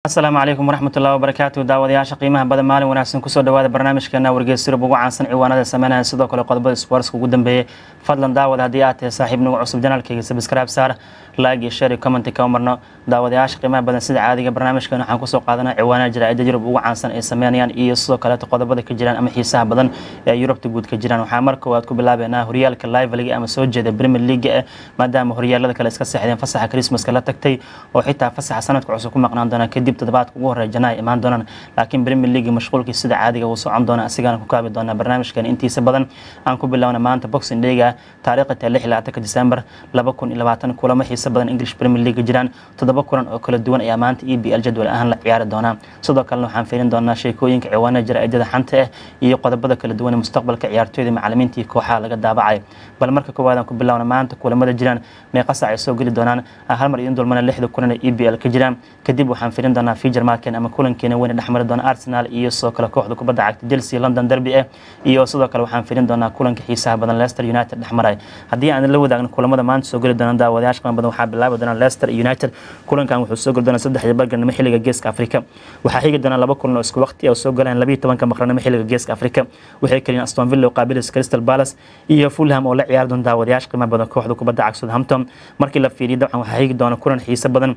asalaamu calaykum waraxmatullahi wabarakaatu daawadayaasha qiimaha badan maalin wanaagsan kusoo dhawaada barnaamijkeena wargeysirub ugu caansan ciwaanada sameynaya sidoo kale qodobada sportska ugu dambeeyey fadlan daawad haddii aad tahay saaxiib nagu cusub janaalkayga subscribe saar like iyo share iyo comment ka marno daawadayaasha qiimaha badan sida caadiga barnaamijkeena waxaan kusoo qaadanaa ciwaanada jaraa'ida yurub ugu caansan ay sameynayaan iyo sidoo kaleeto qodobada ka jiraan ama xiisaha badan ee yurubta guud ka jiraan waxaa mar koowaad ku bilaabeynaa horyaalka live league ama soo jeeda premier league eh maadaama horyaalada kale iska seexdeen fasaxa christmaska la tagtay oo xitaa fasaxa sanadka cusub ku maqnaan doona kadib toddobaadka ugu horeeya janaa imaan doonaan laakiin premier league mashquulkii sida caadiga uu socon doona asigana ku kaabi doonaa barnaamijkan intiisa badan aan ku bilowna maanta boxing dayga taariikhda tae lix iyo labaatanka december laba kun iyo labaatan kulamo xiisa badan english premier league jiraan toddoba kulan oo kala duwan ayaa maanta e b l jadwal ahaan la ciyaari doonaa sidoo kalena waxaan fiirin doonaa sheekooyinka ciwaanada jaraa'idada xanta ah iyo qodobada kala duwan ee mustaqbalka ciyaartooyda macalimiinta iyo kooxaha laga daabacay bal marka koowaad aan ku bilowna maanta kulamada jiraan meeqa sac ay soo geli doonaan hal mar idin dulmana lixda kulan ee e b l ka jiraan kadib waxaan fiirin doonaa fijar marken ama kulankeena weyn dhexmari doona arsenal iyo sidoo kale kooxda kubadda cagta chelsea london derby ah iyo sidoo kale waxaan fiirin doonaa kulanka xiisaha badan leicester united dhexmaray haddii aan la wadaagno kulamada maanta soo geli doona daawadayaasha qiimo badan waxaa bilaabi doona leicester united kulankan wuxuu soo geli doonaa saddexda barganimo xilliga geeska afrika waxaa xigi doona laba kulan oo isku waqti oo soo galaan labiyo tobanka maqranimo xilliga geeska afrika waxay kaliyan aston villa oo qaabilaysa crystal palace iyo fulham oo la ciyaari doona daawadayaasha qiimo badan kooxda kubadda cagta southampton markii la fiiriyo dabcan waxaa xigi doona kulan xiiso badan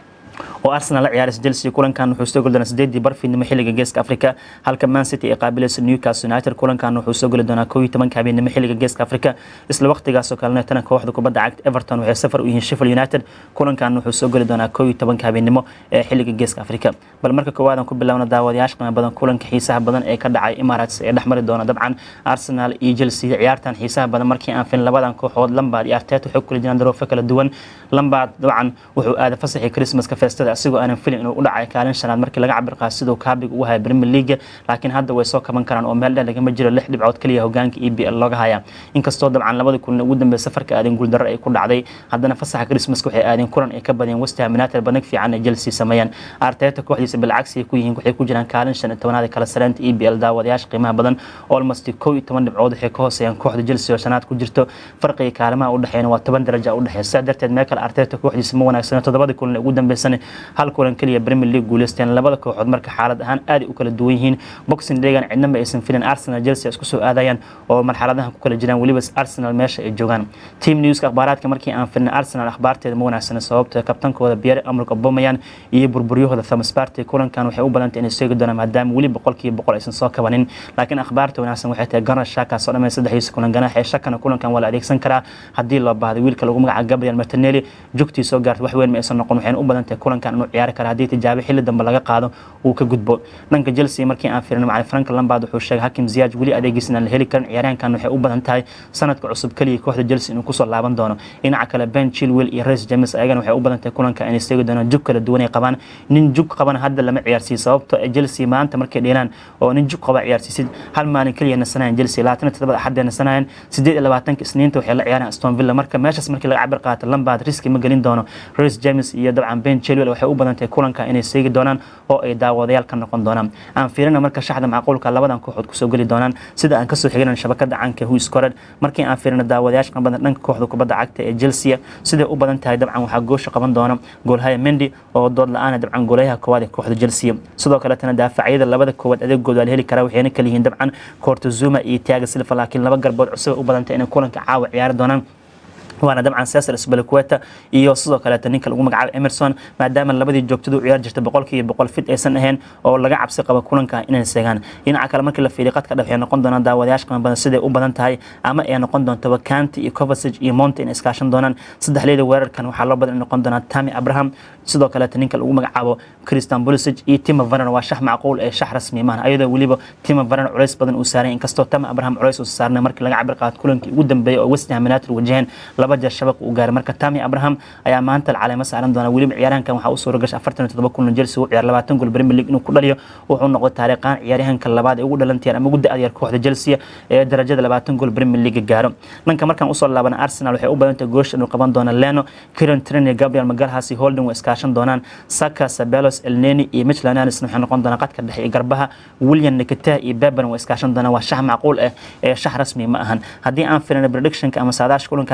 oo arsenal la ciyaaraysa chelsea kulankan wuxuu soo geli doonaa sideedii barfiidnimo xilliga geeska afrika halka man city ay qaabilaysa newcastle united kulankan wuxuu soo geli doonaa koob iyo tobanka habeenimo xilliga geeska afrika isla waqtigaasoo kalena tana kooxda kubadda cagta everton waxay safar u yihiin sheffield united kulankan wuxuu soo geli doonaa koob iyo tobanka habeenimo ee xilliga geeska afrika bal marka koowaad aan ku bilowna daawadayaasha qiimo badan kulanka xiisaha badan ee ka dhacay emirates ee dhexmari doona dabcan arsenal iyo chelsea ciyaartan xiisaha badan markii aan filin labadan kooxood lambard iyo arteta waxay kula jiraan daroofo kala duwan lambard dabcan wuxuu aaday fasaxii christmaska feestada asigoo aanan filin inuu u dhacay kaalin shanaad markii laga cabir qaado siduu kaabiga ugu haya premier league laakiin hadda way soo kaban karaan oo meel dheer lagama jiro lix dhibcood kaliya hogaanka e b l looga haya inkastoo dabcan labadii kulan ugu dambeeya safarka aadeen guuldarro ay ku dhacday haddana fasaxa christmaska waxay aadeen kulan ay ka badiyeen west ham united banag fiican ay chelsea sameeyeen arteta kooxdiisa bilcagsi ay ku yihiin waxay ku jiraan kaalin shan iyo tobanaad kala sareynta e b l daawadayaasha qiimaha badan almost kow iyo toban dhibcood waxay ka hooseeyaan kooxda chelsea oo shanaad ku jirto farqiga kaalimaha u dhexeeyna waa toban daraja u dhexeeya sidaa darteed meel kale arteta kooxdiisa ma wanaagsana toddobadii kulan ugu dambeysana hal kulan keliya premier league guuleysteen labada kooxood marka xaalad ahaan aad u kala duwan yihiin boxing daygan cidna ma aysan filin arsenal chelsea isku soo aadayaan oo marxaladahan ku kala jiraan weliba arsenal meesha ay joogaan team newska akhbaaraadka markii aan filin arsenal akhbaarteeda ma wanaagsana sababta kabtankooda pierre emerick aubameyang iyo burburyahooda thomas partey kulankan waxay u badantay inay seegi doonaan maadaama weli boqolkiiba boqol aysan soo kabanin laakiin akhbaarta wanaagsan waxay tahay ganar shaka soo dhamay saddexdiisa kulan ganaax ee shakana kulankan waa la adeegsan karaa haddii loo baahday wiilka lagu magaca gabriel martinelli jugtii soo gaartay wax weyn ma aysan noqon waxayna u badan tahay kulankan inuu ciyaari kara haddii tijaabo xilli dambe laga qaado uu ka gudbo dhanka chelsea markii aan fiirino macalin frank lambard wuxuu sheegay hakim ziyaaj weli adeegiisa inaan la heli karin ciyaaryahankan waxay u badan tahay sanadka cusub keliya kooxda chelsea inuu kusoo laaban doono dhinaca kale ben chilwell iyo reis james ayagana waxay u badan tahay kulanka inay seegi doonaan jug kala duwan ay qabaan nin jug qabana hadda lama ciyaarsiiyo sababto chelsea maanta markay dheelaan oo nin jug qaba ciyaarsiisid hal maalin keliya nasanayan chelsea labaatan iyo todobada axadee nasanayan sideed iyo labaatanka isniinta waxay la ciyaaraan aston villa marka meeshaas markii laga cabir qaato lambard riski ma gelin doono reis james iyo dabcan ben chilwell waxay u badan tahay kulanka inay seegi doonaan oo ay daawadayaal ka noqon doonaan aan fiirina marka shaxda macquulka labadan kooxood kusoo geli doonaan sida aan kasoo xigan shabakada canka huis kored markii aan fiirino daawadayaasha qabadan dhanka kooxda kubadda cagta ee chelsea siday u badan tahay dabcan waxaa goosha qaban doona goolhaya mendi oo dood la-aana dabcan goolayaha koowaad ee kooxda chelsea sidoo kaletana daafacyada labada koowaad adeegooda waa la heli karaa waxayna kala yihiin dabcan cortozuma iyo tiaga silva laakiin laba garbood cusub u badan tahay inay kulanka caawa ciyaari doonaan waana dabcan cesar sbalaqueta iyo sidoo kaleeta ninka lagu magacaabo emerson maadaama labadii joogtada u ciyaar jirta boqolkiiba boqol fit aysan ahayn oo laga cabsi qabo kulanka inay seegaan dhinaca kale markii la fiiriyo qadka dhex waxay noqon doonaan daawadayaasha qiimo badan siday u badan tahay ama ay noqon doonto wakanti iyo covasage iyo monte inay iskaashan doonaan saddexleyda weerarkan waxaa loo badan in noqon doonaa tami abraham sidoo kaleeta ninka lagu magacaabo christian pulisic iyo tima varan waa shax macquul ee shax rasmi maahan ayadoo weliba tima varan culays badan uu saaray inkastoo tami abraham culays uu saarnay markii laga cabir qaato kulankii ugu dambeeyay oo west ham united wajaheen laba jeer shabaq uu gaaray marka tami abraham ayaa maanta caleemo saaran doona weliba ciyaaryahankan waxaa u suura gashay afartan iyo toddoba kulan chelsea uu ciyaar labaatan gool premier league inuu ku dhaliyo wuxuu noqday taariikhaan ciyaaryahanka labaad ee ugu dhalantayan ama ugu da-da yar kooxda chelsea ee darajada labaatan gool premier league gaaro dhanka markaan usoo laabana arsenal waxay u badantahay goosha inuu qaban doono leno kiran trin iyo gabriel magalhas iyo holden way iskaashan doonaan saka sabelos elneni iyo michlan anisna waxay noqon doonaan qadka dhexe iyo garbaha william nikita iyo beban way iskaashan doonaan waa shax macquul ah ee shax rasmi ma ahan haddii aan filina predictionka ama saadaasha kulanka maxaa lagu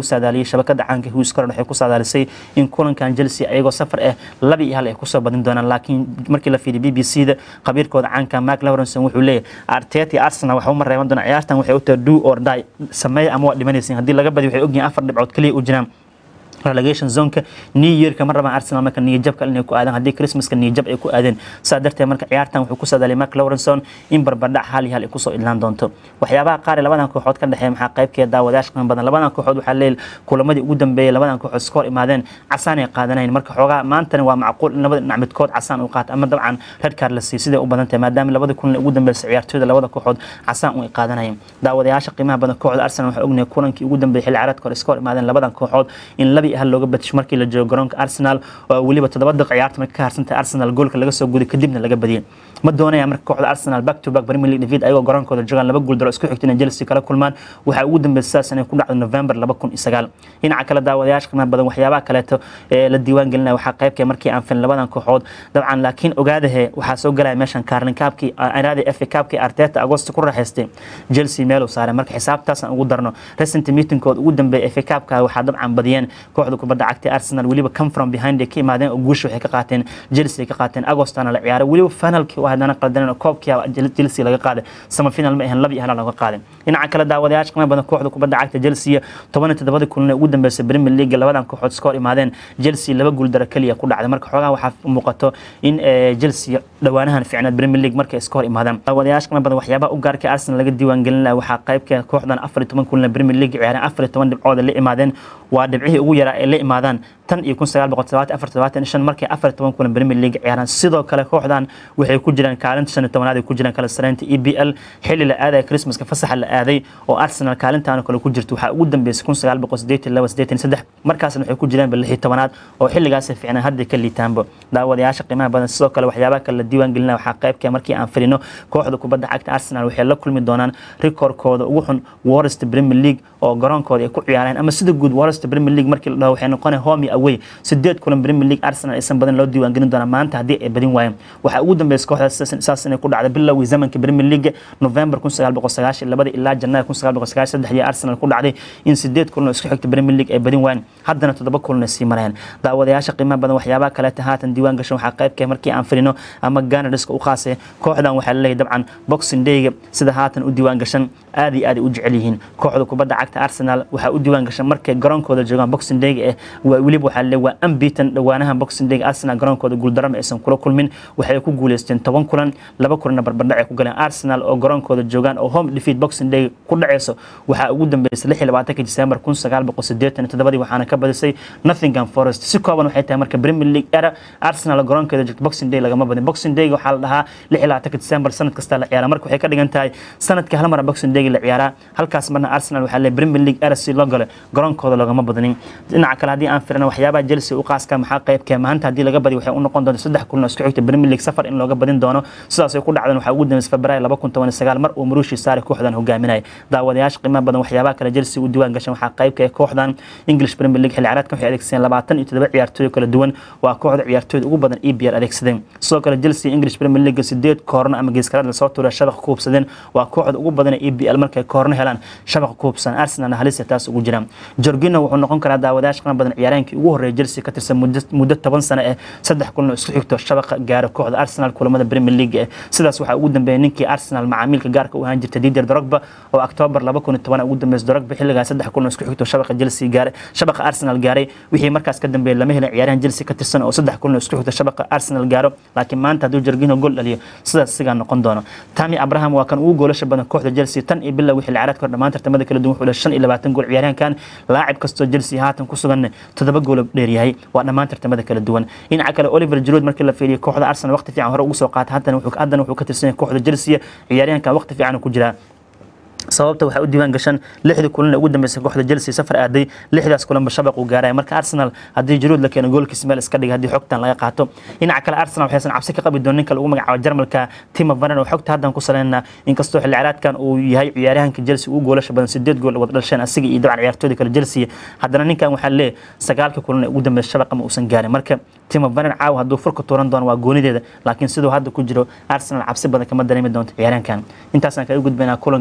saadaaliyey shabakada caanka Hughes Corner waxay ku saadaalisay in kulankan Chelsea ayagoo safar ah laba iyo hal ay kusoo badin doonaan laakiin markii la fiiriyo BBC-da khabiirkooda caanka Mark Lawrence wuxuu leeyahay Arteta iyo Arsenal waxa uma reeban doona ciyaartan waxay u tahay do or die sameey ama waa dhimanaysiin haddii laga badiyo waxay ogyihiin afar dhibcood kaliya u jiraan relegation zonka new yearka ma rabaan arsenal marka niyajabka inay ku aadaan haddii christmaska niyajab ay ku aadeen saa darteed marka ciyaartan wuxuu ku sadaalay mark lawrenson in barbardhac hal iyo hal ay kusoo idlaan doonto waxyaabaha qaar ee labadan kooxood ka dhexeeya maxaa qaybkeeda daawadayaasha qiimo badan labadan kooxood waxaa leeyahay kulamadii ugu dambeeyay labadan kooxood iska hor imaadeen casaan ay qaadanayn marka xoogaa maantana waa macquul in labada dhinac midkood casaan uu qaato ama dabcan red card la siiyo siday u badan tahay maadaama labada kulan ugu dambeysay ciyaartooyda labada kooxood casaan u ay qaadanayeen daawadayaasha qiimaha badan kooxda arsenal waxaa ognahay kulankii ugu dambeeyay xilli ciyaareedka hore iska hor imaadeen labadan kooxood in laba iyo hal looga badisho markii la joogo garoonka arsenal oo weliba toddoba daqiiq ciyaarta markay ka harsantahay arsenal goolka laga soo guday kadibna laga badiyay ma doonaya marka kooxda arsenal back to back premier league david ayagoo garoonkooda joogaan laba guul daro isku xigta inay chelsea kala kulmaan waxaa ugu dambeysay sidaas inay ku dhacdo november laba kun iyo sagaal dhinaca kale daawadayaasha qiimaha badan waxyaabaha kaleeto ee la diiwaan gelinaya waxaa qaybkee markii aan filin labadan kooxood dabcan laakiin ogaadahe waxaa soo galaya meeshan kaarlin kaabkii iraadi fa kaabkii arteta agosto ku raaxaystay chelsea meel uu saaray marka xisaabtaasaan ugu darno recent meetingkood ugu dambeeya fa kaabka waxaa dabcan badiyeen kooxda kubadda cagtay arsenal weliba come from behind ay ka imaadeen oo guusha waxay ka qaateen chelsea ka qaateen agostana la ciyaaray weliba finalkii oo haddana qaldaneen oo koobkii chelsea laga qaaday sama final ma ahan laba iyo hal laga qaaday dhinaca kale daawadayaasha qiimo badan kooxda kubadda cagta chelsea toban iyo toddobadii kulan ee ugu dambeysay premier league labadan kooxood iska hor imaadeen chelsea laba guul daro keliya ku dhacday marka xoogaha waxaa muuqato in chelsea dhowaanahan fiicneed premier league markay iska hor imaadaan daawadayaasha qiimo badan waxyaabaha u gaarka arsenal laga diiwaan gelin lahaa waxaa qaybka kooxdan afar iyo toban kulan ee premier league ciyaareen afar iyo toban dhibcood la imaadeen waa dhibcihii ugu yaraa ay la imaadaan tan iyo kun sagaal boqol todobaatan afar todobaatan shan markay afar iyo toban kulan premier league ciyaaraan sidoo kale kooxdan waxay ku jiraan kaalinta shan iyo tobanaad ay ku jiraan kala sareynta e b l xilli la aadaya christmaska fasaxa la aaday oo arsenal kaalintaana kale ku jirto waxaa ugu dambeysay kun sagaal boqol sideetan laba sideetan saddex markaasna waxay ku jiraan lix iyo tobanaad oo xilligaasay fiicnaan hadday ka liitaanba daawadayaasha qiimaha badan sidoo kale waxyaabaha kale la diiwaan gelina waxaa qaybka markii aan filino kooxda kubadda cagta arsenal waxay la kulmi doonaan rikoorkooda ugu xun worst premier league oo garoonkooda ay ku ciyaareen ama sida guud worst premier league markii la dhaho waxay noqonay home iyo away sideed kulan premier league arsenal aysan badan loo diiwaan gelin doonaa maanta haddii ay badin waayeen waxaa ugu dambeysay kooxdaas saas inay ku dhacday bilowgii zamanka premier league november kun sagaal boqol sagaashan labada ilaa janaayo kun sagaal boqol sagaashan saddex iyo arsenal ku dhacday in sideed kulan oo isku xigta premier league ay badin waayeen haddana toddoba kulan ay sii marayaan daawadayaasha qiimaha badan waxyaabaha kaleeta haatan diiwaan gashan waxaa qaybkee markii aan filino ama ganariska u qaasay kooxdan waxaa laleeyahay dabcan boxing dayga sida haatan u diiwaan gashan aad iyo aad ay u jecel yihiin kooxda kubadda cagta arsenal waxaa u diiwaan gashan markay garoonkooda joogaan boxing dayga eh weliba waxaa laleeyahay waa unbeaten dhowaanahan boxing dayga arsenal garoonkooda guuldarama aysan kula kulmin waxay ku guuleysteen toban kulan laba kulanna barbardhac ay ku galeen arsenal oo garoonkooda joogaan oo home defeat boxing day ku dhaceyso waxaa ugu dambeysay lix iyo labaatanka december kun sagaal boqol sideetan iyo toddobadii waxaana ka badisay nottingham forest si kooban waxay tahay marka premier league era arsenal garoonkeeda joogto boxing day lagama badin boxing day waxaa la dhahaa lix iyo labaatanka december sanad kasta la ciyaara marka waxay ka dhigan tahay sanadka hal mara boxing day la ciyaaraa halkaas marna arsenal waxaa leeyahay premier league era si loo galo garoonkooda loogama badinin dhinaca kale haddii aan firina waxyaabaha chelsea u qaaska maxaa qaybkee maanta haddii laga badiyo waxay u noqon doonta saddex kulan oo isku xigta premier league safar in looga badin doono sidaas ay ku dhacdeen waxaa ugu dambeysay februaayo laba kun toban iyo sagaal mar uu maruushi saari kooxdan hogaaminaya daawadayaasha qiimaha badan waxyaabaha kale chelsea u diiwaan gashan waxaa qaybka ee kooxdan english premier league xilli ciyaareedkan waxay adeegsadeen labaatan iyo toddoba ciyaartooy kala duwan waa kooxda ciyaartooyda ugu badan e b r adeegsadeen sidoo kale chelsea english premier league sideed koorno ama geeskaraad lasoo tuura shabaqa ku hubsadeen waa kooxda ugu badan ee e b l markay koorno helaan shabaqa ku hubsan arsenalna halisa taas ugu jiraan jorgino wuxuu noqon karaa daawadayaasha qiimaha badan ciyaareenkii ugu horreeya chelsea ka tirsan muddo toban sano eh saddex kulan oo isku xigto shabaqa gaara kooxda arsenal kulamada premier league eh sidaas waxaa ugu dambeeyay ninkii arsenal macaamiilka gaarka u ahaan jirta didier drogba oo october laba kun iyo toban ugu dambeysay drogba xilligaa saddex kulan oo isku xigto shabaqa chelsea gaaray shabaqa arsenal gaaray wixii markaas ka dambeeyay lama helin ciyaaryahan chelsea ka tirsan oo saddex kulan oo isku xigto shabaqa arsenal gaaro laakiin maanta hadduu jorgino gool dhaliyo sidaas sigaa noqon doono tami abraham waa kan ugu goolasha badan kooxda chelsea tan iyo bilaa wixii ciyaareedka hor dhammaan tartamada kala duwan wuxuu dhahay shan iyo labaatan gool ciyaaryahankan laacib kastoo chelsea haatan ku sugan toddoba gool dheeryahay waa dhammaan tartamada kala duwan dhinaca kale oliver giroud markii la fiiriyo kooxda arsenal waqti fiican hore ugu soo qaatay haddana wuxuu ka tirsan yahay kooxda chelsea ciyaaryahankan waqti fiican ku jiraa sababta waxaa u diiwaan gashan lixdii kulan ee ugu dambeysay kooxda chelsea safar aaday lixdaas kulanba shabaq uu gaaraya marka arsenal haddii jiruud la keeno goolkiisa meel iska dhiga haddii xogtan laga qaato dhinaca kale arsenal waxaysan cabsi ka qabi doon ninka lagu magacaabo jarmalka timo vanen oo xogta haddan ku saleyna inkastoo xilli ciyaareedkan uu yahay ciyaaryahanka chelsea ugu goolasha badan sideed gool wada dhalsheen asiga iyo dabcan ciyaartooyda kale chelsea haddana ninkan waxaa leeyahay sagaalka kulan ee ugu dambeysay shabaqa ma uusan gaarin marka timo vanen caawa hadduu furka tuuran doono waa goonideeda laakiin siduu hadda ku jiro arsenal cabsi badan kama dareemi doonto ciyaaryahankan intaasaan kaga gudbaynaa kulankan idinkana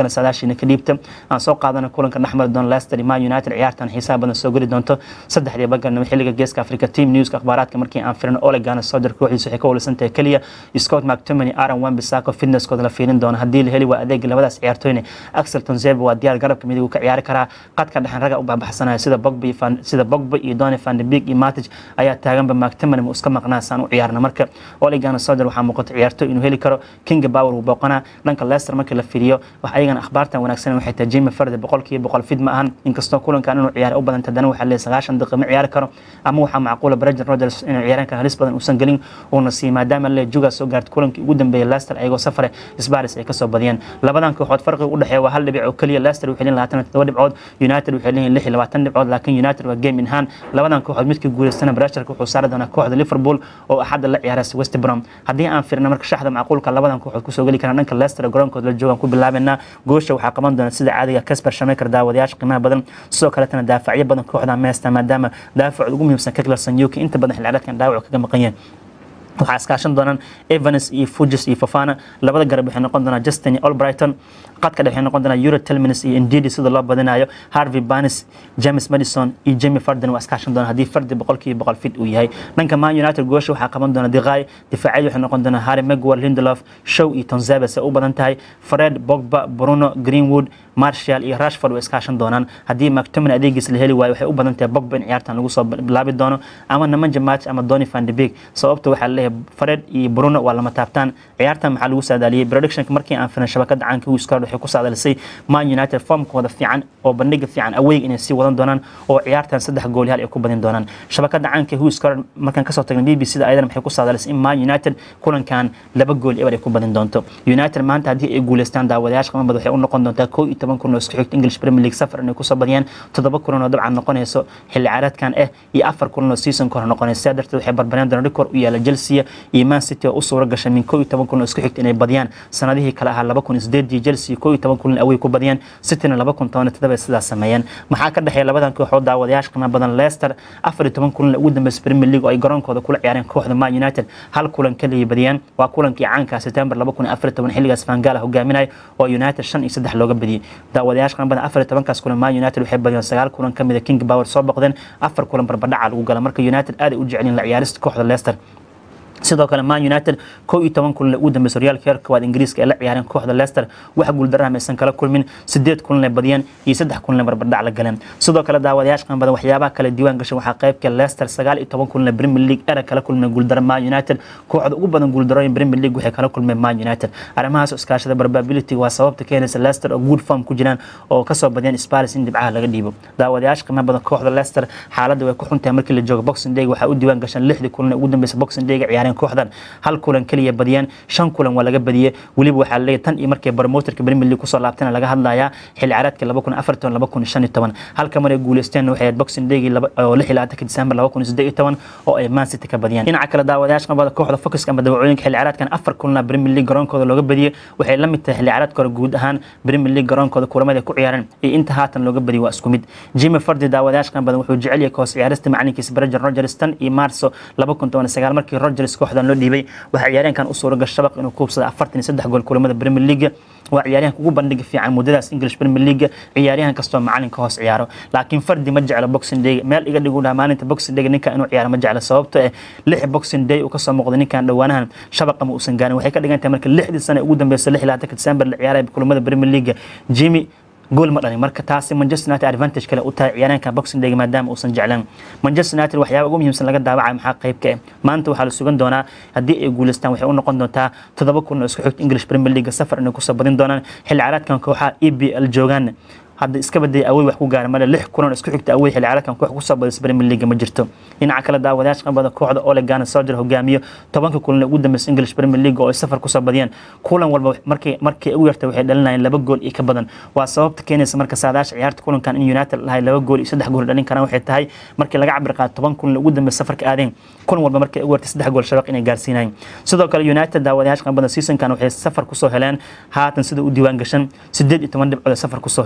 idinkana saadaashiina ka dhiibta aan soo qaadana kulanka dhexmari doona leicester man united ciyaartan xiisaha badan soo geli doonto saddexdii bagarnimo xilliga geeska africa team newska akhbaaraadka markii aan firino olegana soder kooxdiisa waxay ka walisan tahay keliya scott mctomany aaron wambisako fitnesskooda la fiirin doono haddii la heli waa adeega labadaas ciyaartooyne axel tonzebe waa diyaar garabka midig uu ka ciyaari karaa qadka dhexen raga u baxbaxsanaya sida bogba sida bogba iyo doni van de beek iyo matic ayaa taaganba mctomany mu iska maqnaa saan u ciyaarna marka olegana soder waxaa muuqata ciyaartooy inuu heli karo kinga power uu booqanaa dhanka leicester markii la fiiriyo wax ayagana akhbaartan wanaagsan waxay tahay jimmy farde boqolkiiba boqol fid ma ahan inkastoo kulankan inuu ciyaar u badanta haddana waxaa leeyahay sagaashan daqiiqa ma ciyaari karo ama waxaa macquula brendan rodgers inuu ciyaaraanka halis badan uusan gelin uuna siiy maadaama le juga soo gaarta kulankii ugu dambeeyay leicester ayagoo safare sbaris ay kasoo badiyeen labadan kooxood farqiga u dhexeeya waa hal dhibic oo keliya leicester waxay leeyihin labaatan todoba dhibcood united waxay leeyihin lix iyo labaatan dhibcood laakiin united waa game in hand labadan kooxood midkii guuleystana brasharka wuxuu saari doonaa kooxda liverpool oo axadda la ciyaaraysa west brom haddii aan firna marka shaxda macquulka labadan kooxood kusoo geli karaan dhanka leicester garoonkooda la joogaan ku bilaabenaa goosha waxaa qaban doona sida caadiga casper shameker daawadayaasha qiimaha badan sidoo kaletana daafacyo badan kooxda meesta maadaama daafac ugu muhiimsan kaklarsan yuki inta badan xilciyaareedkan dhaawac kaga maqan yahay waxaa iskaashan doonaan evans iyo fujis iyo fafana labada garab waxay noqon doonaa justin iyo olbrighton qadka dhexe waxay noqon doonaa euro telminis iyo indidi sida loo badinayo harvey banis james madison iyo jamie farden waa iskaashan doonaa haddii fardi boqolkiiba boqol fit uu yahay dhanka man united goosha waxaa qaban doona diqay difaacyada waxay noqon doonaa harry megwar lindelof show iyo tonzebes ay u badan tahay fred bogba bruno greenwood marshall iyo rashford way iskaashan doonaan haddii mactomin adeegiis la heli waayo waxay u badan tahay bogba in ciyaartan lagu soo bilaabi doono ama namanja match ama doni van de beek sababta waxaa leeyahay fred iyo bruno waa lama taabtaan ciyaartan maxaa lagu saadaaliyey predictionka markii aan filan shabakada caanka wiskard waxay ku saadaalisay man united formkooda fiican oo bandhiga fiican aweyg inay sii wadan doonaan oo ciyaartan saddex gool hal ay ku badin doonaan shabakada caanka wiskard markaan kasoo tagnay b b c da ayadana waxay ku saadaalisay in man united kulankan laba gool eber ay ku badin doonto united maanta haddii ay guuleystaan daawadayaasha qamabad waxay u noqon doontaa koo iyo toban kun oo isku xigta english premier league safar inay kusoo badiyaan toddoba kulan oo dabcan noqonayso xilli ciyaareedkan ah iyo afar kulan oo season hore noqonaysa sidaa darteed waxay barbareen doonaan record u yaala chelsea iyo man city oo u suura gashay min koo iyo toban kulan oo isku xigta inay badiyaan sanadihii kale ahaa laba kun iyo sideedii chelsea koo iyo toban kulan awey ku badiyaan cityna laba kun toban iyo toddoba sidaas sameeyeen maxaa ka dhexeeya labadan kooxood daawadayaasha qiimo badan leicester afar iyo toban kulan ugu dambeysay premier league oo ay garoonkooda kula ciyaareen kooxda man united hal kulan kaliya badiyaan waa kulankii caanka september laba kun iyo afar iyo toban xilligaas fangala hogaaminaya oo united shan iyo saddex looga badiyey daawadayaasha qiimo badan afar iyo tobankaas kulan man united waxay badiyeen sagaal kulan ka mida king power soo boqdeen afar kulan barbadhaca lagu gala marka united aad ay u jecelyiin la ciyaarista kooxda leicester sidoo kale man united kow iyo toban kulan ugu dambeysay horyaalka heerka koowaad ingiriiska ee la ciyaareen kooxda leicester wax guuldarraha maysan kala kulmin sideed kulan ay badiyeen iyo saddex kulan ay barbardhac la galeen sidoo kale daawadayaasha qiimo badan waxyaabaha kale diiwaan gashan waxaa qaybka leicester sagaal iyo toban kulan premier league era kala kulmeen guuldaro man united kooxda ugu badan guuldarooyin premier league waxay kala kulmeen man united arrimahaas iskaashada probability waa sababta keenaysa leicester oo good form ku jiraan oo kasoo badiyeen spars in dhibcaha laga dhiibo daawadayaasha qiimo badan kooxda leicester xaaladda way ku xuntahay markii la joogo boxing day waxaa u diiwaan gashan lixdii kulan ugu dambeysay boxing day ciyaareen kooxdan hal kulan kaliya badiyeen shan kulan waa laga badiyey weliba waxaa leeyahay tan iyo markii barmoterka premier league kusoo laabtana laga hadlayaa xilli ciyaareedka laba kun afar toban laba kun shan iyo toban halka mar ay guuleysteen waxay ahayd boxing daygii oo lix iyo labaatanka december laba kun siddeed iyo toban oo ay man city ka badiyeen dhinaca kale daawadayaasha qabada kooxda focuska ama dawacooyinka xilli ciyaareedkan afar kulana premier league garoonkooda looga badiyey waxay la mid tahay xilli ciyaareedka hore guud ahaan premier league garoonkooda kulamada ay ku ciyaareen iyo inta haatan looga badiyey waa isku mid jimmy fardi daawadayaasha qan badan wuxuu jecel yahay koos ciyaarista macalinkiisa brendan rogers tan iyo marso laba kun toban sagaal markii rogers kooxdan loo dhiibay waxaa ciyaareenkan u suura gashay shabaq inuu kuubsada afartan iyo saddex gool kulamada premier league waa ciyaaryahanka ugu bandhiga fiican muddadaas english premier league ciyaaryahan kastoo macalinka hoos ciyaaro laakiin fardi ma jeclo boxing day meel iga dhigu dhaha maalinta boxing day ninkan inuu ciyaaro ma jeclo sababto eh lix boxing day uu kasoo muuqday ninkan dhowaanahan shabaqa ma uusan gaarin waxay ka dhigan tahay marka lixdii sane ugu dambeysay lix iyo labaatanka december la ciyaaraya kulamada premier league jimmy gool ma dhalin marka taasi manchester united advantage kale u tahay ciyaaryahanka boxing day maadaama uusan jeclan manchester united waxyaaba ugu muhiimsan laga daawacay maxaa qayb ka ah maanta waxaa la sugan doonaa haddii ay guuleystaan waxay u noqon doontaa toddoba kun oo isku xigta english premier league safar inay kusoo badin doonaan xilli ciyaareedkan kooxaha e b l joogaan hadda iska badayay awey wax ku gaara male lix kulan isku xigta awey xilli ciyaareedkan koox kusoo badisay premier league ma jirto dhinaca kale daawadayaasha qabada kooxda Ole Gunnar Solskjaer hogaamiyo tobanka kulan ugu dambeysay English Premier League oo ay safar kusoo badiyeen kulan walba markii markii ugu yartay waxay dhalinayeen laba gool iyo ka badan waa sababta keenaysa marka saadaasha ciyaarta kulankan in United lahay laba gool iyo saddex gool dhalin karaan waxay tahay markii laga cabir qaato toban kulan ugu dambeysay safarka aadeen kulan walba markii ugu yartay saddex gool shabaq inay gaarsiinayeen sidoo kale United daawadayaasha qabada seasonkan waxay safar kusoo heleen haatan sida u diiwaan gashan 18 dhibcood safar kusoo heleen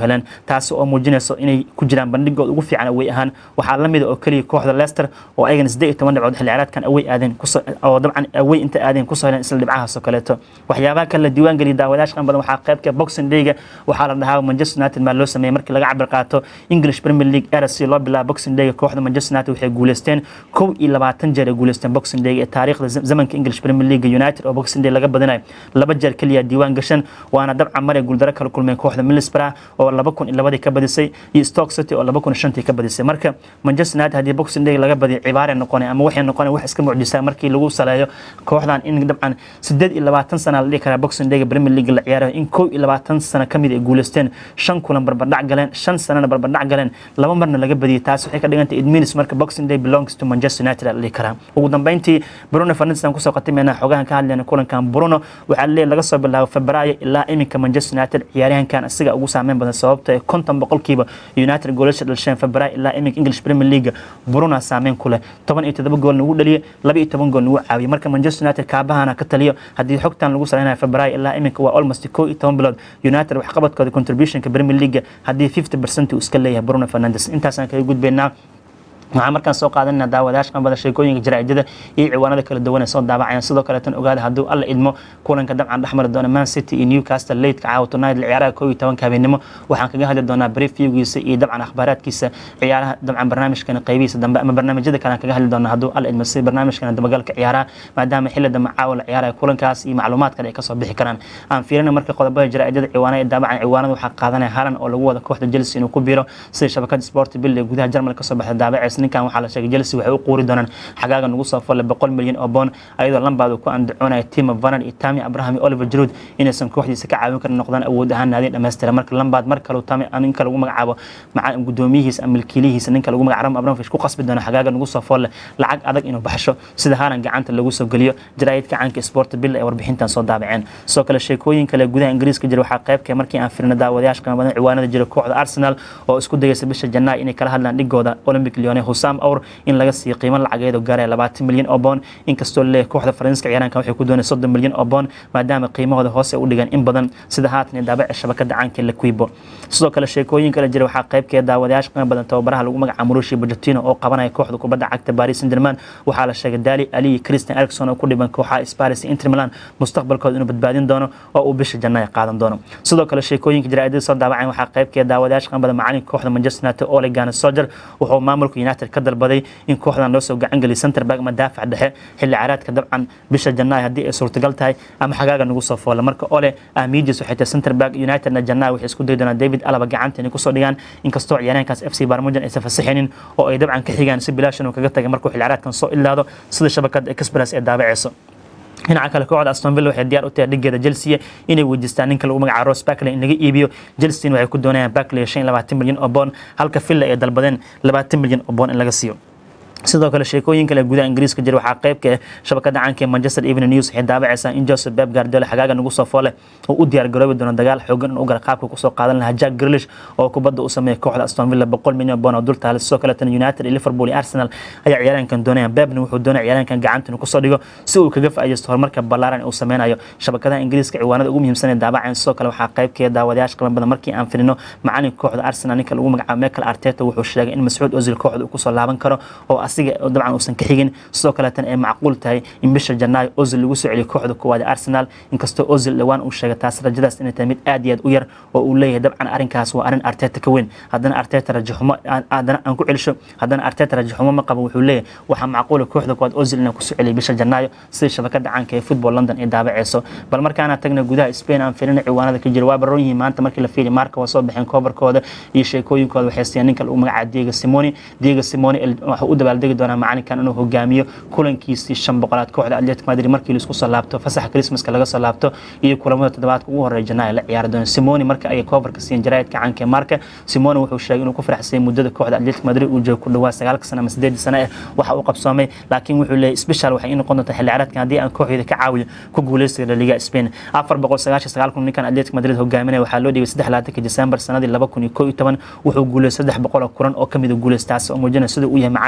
taasi oo muujinayso inay ku jiraan bandhigooda ugu fiican awey ahaan waxaa la mida oo keliya kooxda leicester oo ayagana siddeed iyo toban dhibcood xilli ciyaareedkan awey aadeen oo dabcan awey inta aadeen kusoo heleen isla dhibcahaas oo kaleeto waxyaabaha kale la diiwaan geliya daawadayaasha qan badan waxaa qaybka boxing dayga waxaa la dhahaa manchester united maa loo sameeyey markii laga cabir qaato english premier league era si loo bilaabo boxing dayga kooxda manchester united waxay guuleysteen kow iyo labaatan jeer ay guuleysteen boxing dayga ee taariikhda zamanka english premier league united oo boxing day laga badinayo laba jeer keliya diiwaan gashan waana dabcan maray guuldaro kala kulmeen kooxda middlesbrough oo laba kun iyo labadii ka badisay iyo stoke city oo laba kun iyo shantii ka badisay marka manchester united haddii boxing day laga badiyo cibaare noqonay ama waxay noqonay wax iska mucjisaa markii lagu saleeyo kooxdan in dabcan sideed iyo labaatan sana la dhihi karaa boxing dayga premier league la ciyaarayo in kow iyo labaatan sano ka mid ay guuleysteen shan kulan barbardhac galeen shan sanana barbardhac galeen laba marna laga badiyay taas waxay ka dhigantay idminis marka boxing day belongs to manchester united la dhihi karaa ugu dambeyntii bruno fernandes aan kusoo khatimayna xogahan ka hadlayna kulankan bruno waxaa leeyahay laga soo bilaabo febraayo ilaa iminka manchester united ciyaaryahankan isaga ugu saameyn badan sababta ee konton boqolkiiba united goolasha dhalsheen febraayo ilaa iminka english premier league bruno saameyn ku leh toban iyo todoba gool nagu dhaliyay laba iyo toban gool nagu caawiyay marka manchester united kaabahana ka taliyo haddii xogtan lagu saleynayo febraayo ilaa iminka waa almost kow iyo toban bilood united waxqabadkooda contributionka premier league haddii fifty percent uu iska leeyahay bruno fernandes intaasaan kaga gudbaynaa waxaan markaan soo qaadanayna daawadayaasha qanbada sheekooyinka jaraa'idada iyo ciwaanada kala duwan ee soo daabacayaan sidoo kaleetan ogaada hadduu alla idmo kulanka dabcan dhexmari doona man city iyo newcastle lateka caawa tonight ciyaaraha koob iyo tobanka habeenimo waxaan kaga hadli doonaa briefviewgiisa iyo dabcan akhbaaraadkiisa ciyaaraha dabcan barnaamijkan qaybihiisa dambe ama barnaamijyada kale aan kaga hadli doonaa hadduu alla idmo si barnaamijkan dabagalka ciyaaraha maadaama xilli dambe caawa la ciyaaraya kulankaas iyo macluumaad kale ay kasoo bixi karaan aan fiirina marka qodobada jaraa'idada ciwaanada ee daabacan ciwaanada waxaa qaadanaya halan oo lagu wada kooxda chelsea inuu ku biiro sida shabakada sport bill ee gudaha jarmal kasoo baxda daabaceysa ninkan waxaa la sheegay chelsea waxay u quuri doonaan xagaaga nagu soo folle boqol milyan oo boon ayadoo lambaad uu ku andacoonaya timo vanan iyo tami abraham iyo oliver jarud inaysan kooxdiisa ka caawin karin noqdaan awood ahaan naadin dhammaystira marka lambaad mar kale tami ninka lagu magacaabo gudoomiyihiisa ama milkiilihiisa ninka lagu magacaabo abramovich ku qasbi doona xagaaga nagu soo folle lacag adag inuu baxsho sida haalan gacanta lagu soo geliyo jaraa'idka caanka sport bill ee warbixintan soo daabaceen sidoo kale sheekooyin kale gudaha ingiriiska jira waxaa qaybkee markii aan firina daawadayaasha qiimo badan ciwaanada jira kooxda arsenal oo isku dayaysa bisha janaayo inay kala hadlaan dhigooda olympic lyone husam awr in laga siiyo qiimo lacageed oo gaaraya labaatan milyan oo boon inkastoo leeyahay kooxda faransiiska ciyaaraankan waxay ku doonay soddon milyan oo boon maadaama qiimahooda hoose u dhigan in badan sida haatan ee daabaca shabakada caanka la quibo sidoo kale sheekooyin kale jira waxaa qaybkeeda daawadayaasha qiimo badan tababaraha lagu magaca murushi bojatino oo qabanaya kooxda kubadda cagta paris saint germain waxaa la sheegay dali ali iyo christian erikson oo ku dhiban kooxaha sparis iyo inter milan mustaqbalkooda inuu badbaadin doono oo uu bisha jannaaya qaadan doono sidoo kale sheekooyinka jaraa'idada soo daawacayn waxaa qaybkeeda daawadayaasha qiimo badan macalinka kooxda manchester united ole gunnar soldier wuxuu maamulka united ka dalbaday in kooxdan loo soo gacan geliya center back ama daafac dhexe xilli caraadka dabcan bisha janaayo haddii ay suurtagal tahay ama xagaaga nagu soo foola marka ole ahmiidis waxay tahay center back unitedna janaayo waxay isku dayi doonaan david alaba gacanta inay kusoo dhigaan inkastoo ciyaaryahankaas f c barmujan aysan fasaxinin oo ay dabcan ka xigaan si bilaashan uu kaga tagay markuu xilli caraadkan soo ilaado sida shabakada express ee daabaceyso dhinaca kale kooxda aston villa waxay diyaar u tahay dhigeeda chelsea inay weydiistaan ninka lagu magacaabo ross barkley in laga iibiyo chelsea waxay ku doonayaan barkley shan iyo labaatan milyan oo boon halka villa ay dalbadeen labaatan milyan oo boon in laga siiyo sidoo kale sheekooyin kale gudaha ingiriiska jira waxaa qaybka ah shabakada caanka ee manchester evening news waxay daabacaysaa in joseph beb guardiola xagaaga nagu soo foole uu u diyaar garoobi doono dagaal xoogan in u gala qaabka kusoo qaadan lahaa jack grilish oo kubadda u sameeya kooxda aston villa boqol milyan boon oo dul taale sidoo kaleetana united iyo liverpool iyo arsenal ayaa ciyaaraankan doonayaan bebna wuxuu doonaya ciyaaraankan gacanta inuu kusoo dhigo si uu kaga faa'iidaysto horumarka ballaaran uu sameynayo shabakadaha ingiriiska ciwaanada ugu muhiimsan ee daabaceen sidoo kale waxaa qaybkeeda daawadayaasha qiimo badan markii aan filino macalinka kooxda arsenal ninka lagu magacaabo michael arteta wuxuu sheegay in mascuud ozil kooxda uu kusoo laaban karo oo asiga dabcan uusan ka xigin sidoo kaleetana ay macquul tahay in bisha janaayo ozil lagu soo celiyo kooxda koowaad ee arsenal inkastoo ozil dhowaan uu sheegay taas rajadaas inay tahay mid aad iyo aad u yar oo uu leeyahay dabcan arrinkaas waa arrin arteta ka weyn haddana arteta rajaxumo haddana aan ku celisho haddana arteta rajaxumo ma qabo wuxuu leeyahay waxaa macquula kooxda koowaad ozil inaan kusoo celiyo bisha janaayo sida shabakada caanka ee football london ay daabaceyso bal markaana tagna gudaha spain aan filina ciwaanada ka jira waa baroon yihiin maanta markii la fiili marka waa soo baxeen koobarkooda iyo sheekooyinkooda waxay siiyeen ninka lagu magacaabo diego simoni diego simoni waxuu u dabaaldegi doonaa macalinkan inuu hogaamiyo kulankiisii shan boqolaad kooxda atletic madrid markii laisku soo laabto fasaxa christmaska laga soo laabto iyo kulamada toddobaadka ugu horeeya janaayo la ciyaari doono simoni marka ayay koobarka siiyeen jaraa'idka caanka ee marka simoni wuxuu sheegay inuu ku faraxsayay muddada kooxda atletic madrid uu joogo ku dhawaa sagaalka sano ama sideedii sano eh waxa uu qabsoomay laakiin wuxuu leeyahy special waxay noqon doontaa xilli ciyaareedkan haddii aan kooxdeeda ka caawiyo ku guuleystiga la liga spain afar boqol sagaashan sagaal kun ninkan atletic madrid hogaaminaya waxaa loo dhigay saddex labaatanka december sanadii laba kun iyo koo iyo toban wuxuu guuleystay saddex boqol oo kulan oo kamid a guuleystaas oo muujinaya sida uu yahay macalin guuleed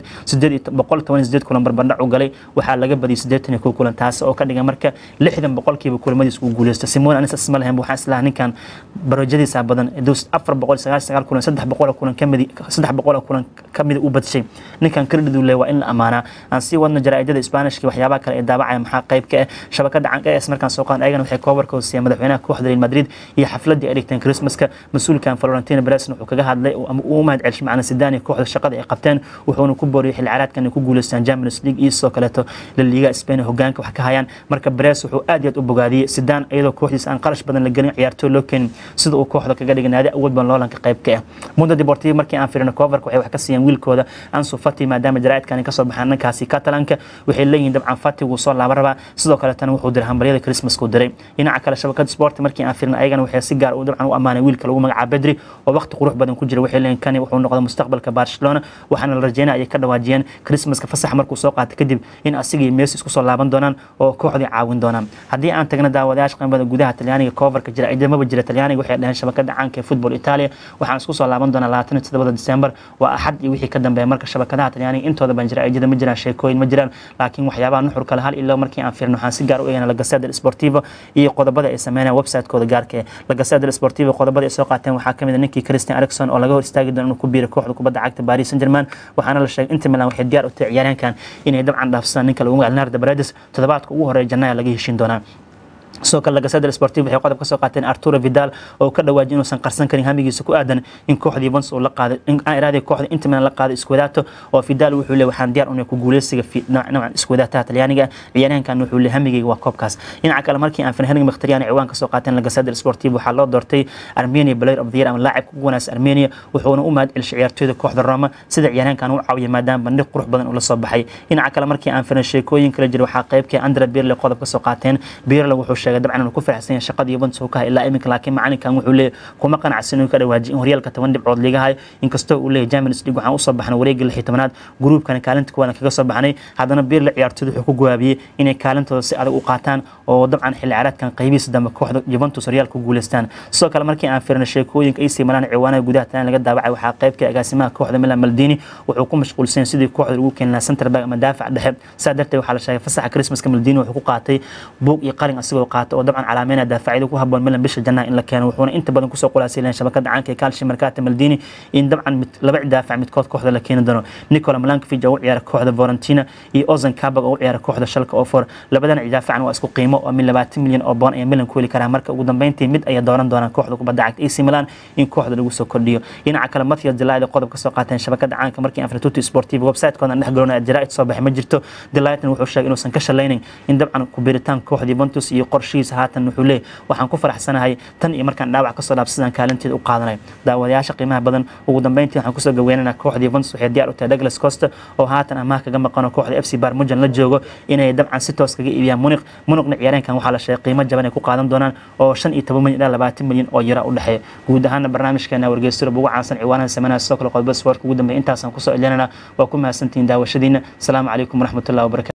sideed iyo boqol toban iyo sideed kulan barbardhac u galay waxaa laga badiyay siddeetan iyo kow kulan taasi oo ka dhigan marka lixdan boqolkiiba kulamadiis uu guuleysto simon anis isma lahayn waxaan islahaa ninkan barojadiisa badan afar boqol sagaashan sagaal kulan saddex boqol kulan kamid saddex boqol kulan kamida u badshay ninkan credit uu leeyahay waa in la amaanaa aan sii wadno jaraa'idada isbaanishka waxyaabaha kale ee daabacaya maxaa qayb ka ah shabakada canka es markaan soo qaadan ayagana waxay koobarka hoosiyeen madaxweynaha kooxda real madrid iyo xafladii ay dhigteen christmaska mas-uulkan florentino beresna wuxuu kaga hadlay ama uu mahad celshay macna sidaan iyo kooxda shaqada ay qabteen wuxuuna ku booriyay xilli ciyaareedkan ay ku guuleystaan champions league iyo sidoo kaleeto la liiga spain hogaanka wax ka hayaan marka beres wuxuu aad iyo aad u bogaadiyey sidaan iyadoo kooxdiisa aan qarash badan la gelin ciyaartooy loo keenin sida uu kooxda kaga dhigay naadi awood badan loolanka qayb ka ah mundo deportivo markii aan firino coverka waxay wax ka siiyeen wiilkooda ansu fati maadaama jaraa'idkan kasoo baxaan dhankaasi catalanka waxay leeyihiin dabcan fati wuu soo laaban rabaa sidoo kaletana wuxuu diray hambaryada christmaska u diray dhinaca kale shabakada sport markii aan firino ayagana waxay si gaar u dabcan u ammaanay wiilka lagu magacaabo bedri oo waqti qurux badan ku jira waxay leeyihin kani wuxuu noqday mustaqbalka barcelona waxaana la rajeynaya ayay ka dhawaajiyeen christmaska fasax markuu soo qaatay kadib in asiga iyo messi isku soo laaban doonaan oo kooxdii caawin doonaan haddii aan tagna daawadayaasha qiimada gudaha talyaaniga coverka jira ciidamaba jira talyaaniga waxay dhaheen shabakada caanka ee football italia waxaan isku soo laaban doonaa labaatan iyo toddobada december waa axad iyo wixii ka dambeeya marka shabakadaha talyaaniga intooda ban jira ciidada ma jiraan sheekooyin ma jiraan laakiin waxyaabaha nuxur kale hal ilaa markii aan fiirno waxaan si gaar u eegana la gasada sportivo iyo qodobada ay sameynayaan website-kooda gaarka ee la gasada sportivo qodobada ay soo qaateen waxaa kamid a ninkii christian erikson oo laga hor istaagi doono inuu ku biiro kooxda kubadda cagta paris saint germain waxaana la sheegay inter milan waxay diyaar u tahay ciyaaryahankan inay dabcan dhaafsadaan ninka lagu magaca leonardo paredes toddobaadka ugu horeeya janaayo laga heshiin doonaa sidoo kale lagasada sportiv waxay qodob ka soo qaateen arturo vidal oo ka dhawaajiyay inuusan qarsan karin hamigiisa ku aadan in kooxdii vons uu la qaaday in aan iraadii kooxda inta milan la qaaday iswadaato oo vidal wuxuu leeyahay waxaan diyaar u nahay ku guuleysiga noocan iswadaataha talyaaniga ciyaaryahankan wuxuu leeyahay hamigayga waa koobkaas dhinaca kale markii aan fenhenig mkhtariyan ciwaan ka soo qaateen lagasada sportiv waxaa loo doortay armenia player of the year ama laacibka ugu wanaagsan armenia wuxuuna u mahad celishay ciyaartooyda kooxda roma sida ciyaaryahankan u caawiya maadaama bandhig qurux badan uu la soo baxay dhinaca kale markii aan fenay sheekooyin kala jira waxaa qaybkii andra birle qodob ka soo qaateen birle wuxuu sheegay dabcan inuu ku faraxsan yahay shaqadii Juventus uu ka hay ilaa iminka laakiin macalinkan wuxuu leeyahay kuma qanacsan inuu ka dhawaajiyo in horyaalka toban dhibcood liga hayo inkastoo uu leeyahay Champions League waxaan u soo baxnay wareegga lix iyo tobanaad gruupkana kaalinta kuwadan kaga soo baxnay haddana Birle ciyaartooydu wuxuu ku gowaabiyey inay kaalintooda si adag u qaataan oo dabcan xilli ciyaareedkan qaybihiisa dambe kooxda Juventus horyaalka ku guuleystaan sidoo kale markii aan fiirno sheekooyinka AC Milan ciwaanaha gudaha tan laga daabacay waxaa qaybka agaasimaha kooxda Milan Maldini wuxuu ku mashquulsan sidii kooxda ugu keeni lahaa center back ama daafac dhexe saa darteed waxaa la sheegay fasaxa Christmaska Maldini wuxuu ku qaatay buug iyo qalin asagoo qaatay oo dabcan calaameynaya daafacyada ku habboon Milan bisha Janaayo in la keeno wuxuuna inta badan kusoo qulaasay shabakada caanka ee Calcio Mercato Maldini in dabcan laba daafac midkood kooxda la keeni doono Nicola Milankovic oo u ciyaara kooxda Fiorentina iyo Ozan Kabak oo u ciyaara kooxda Schalke 04 labadan daafacan waa isku qiimo oo min 20 milyan oo bond ay Milan ku heli karaan marka ugu dambeyntii mid ay dooran doonaan kooxda kubadda cagta AC Milan in kooxda lagu soo kordhiyo dhinaca kale Matthias Delayt qodob ka soo qaateen shabakada caanka markii Anfratuti Sportivo website-kooda dhex galona jaraa'id soo baxay ma jirto Delayt wuxuu sheegay inuusan ka shalaynin in dabcan ku biiritaan kooxda Juventus iyo qorshihiisa haatan wuxuu leeyahay waxaan ku faraxsanahay tan iyo markaan dhaawac kasoo dhaafsadaan kaalinteeda u qaadanay daawadayaasha qiimaha badan ugu dambeyntii waxaan kusoo gaweynanaa kooxda Juventus waxay diyaar u tahay Douglas Costa oo haatan amaah kaga maqan oo kooxda FC Bayern Munchen la joogo inay dabcan si toos kaga iibiyaan Munich Munichna ciyaareenkan waxaa la sheegay qiimo jaban ay ku qaadan doonaan oo 15 milyan ilaa 20 milyan oo euro u dhaxeeya guud ahaan barnaamijkeena wargeysyada ugu caansan ciwaanaha sameynaya sidoo kale qodobada sportka ugu dambeeya intaasaan kusoo celinana waa ku mahadsantihiin daawashadiina asalaamu calaykum waraxmatullahi wabarakatu